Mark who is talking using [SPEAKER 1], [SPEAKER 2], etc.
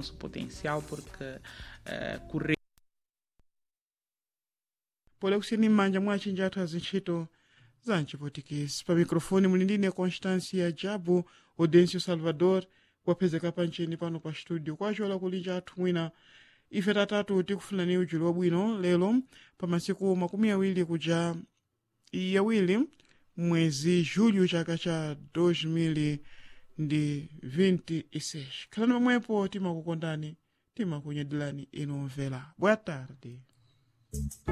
[SPEAKER 1] nosso potencial, porque uh, correr.
[SPEAKER 2] pole kusini m'manja mwa achinji athu azintchito za mchipotikisi pa mikrofoni muli ndine constancia jabu audencio salvador wapezeka pancheni pano pa studio kwachola kulinja athu mwina ife tatatu tikufunani ujulo wabwino lero pa masiku makumi awiri kuja yawiri mwezi julho chaka cha 2026 khalani pamwepo timakukondani timakunyadilani inu mvera boa tarde